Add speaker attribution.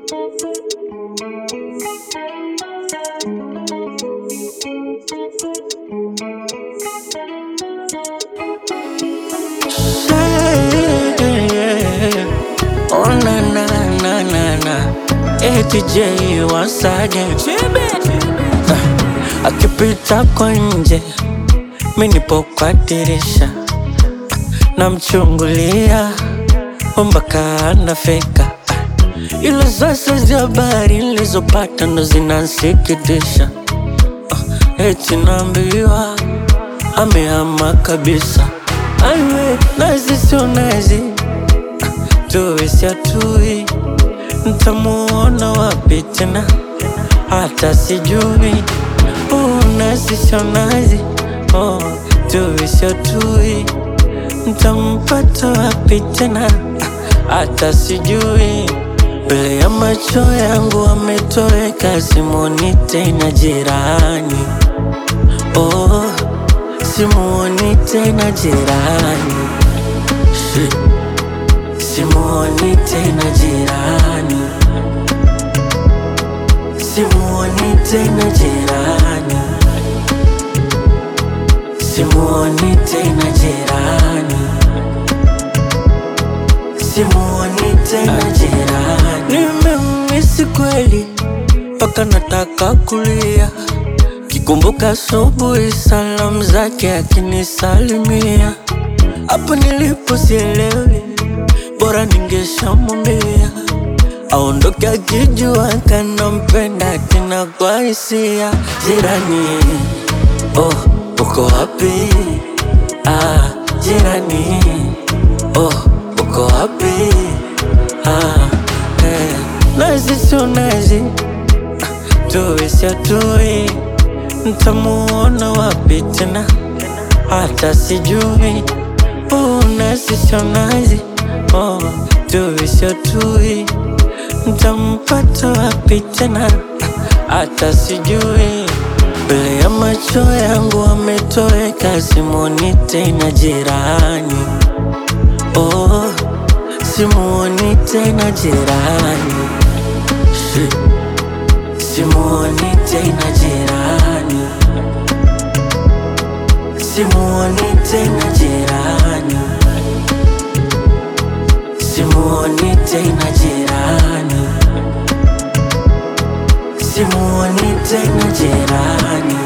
Speaker 1: Oh na na na na na ATJ once again Ah, Akipita kwa nje mi nipo kwa dirisha namchungulia mpaka anafika ila sasa zi habari nilizopata ndo zinansikitisha Ah, eti naambiwa amehama kabisa aiwe nazi sio nazi tuwe siatui ntamuona wapi tena hata sijui oh, nazi sio nazi oh, tuwe siatui ntampata wapi tena hata sijui mbele ya macho yangu ametoweka simoni tena jirani oh, simuoni tena jirani Shit. Simuoni tena jirani, simuoni tena jirani, simuoni tena jirani, simuoni tena jirani. Nimemisi kweli mpaka nataka kulia, kikumbuka asubuhi salamu zake akinisalimia, hapo nilipo sielewi bora ningeshamwambia aondoke akijua kanampenda tena kwa hisia. Jirani, oh, uko wapi? Ah, jirani, oh, uko wapi? Ah, eh, nazi sio nazi, tuwe sio tuwe, ntamuona wapi tena? Hata sijui, oh, nazi sio nazi oh, tuwe sio tui, ntampata wapi tena? Hata sijui, mbele ya macho yangu ametoweka, simuoni tena jirani. Oh, simuoni tena jirani, Shit. simuoni tena jirani, simuoni tena jirani. Simuoni tena jirani, simuoni tena jirani.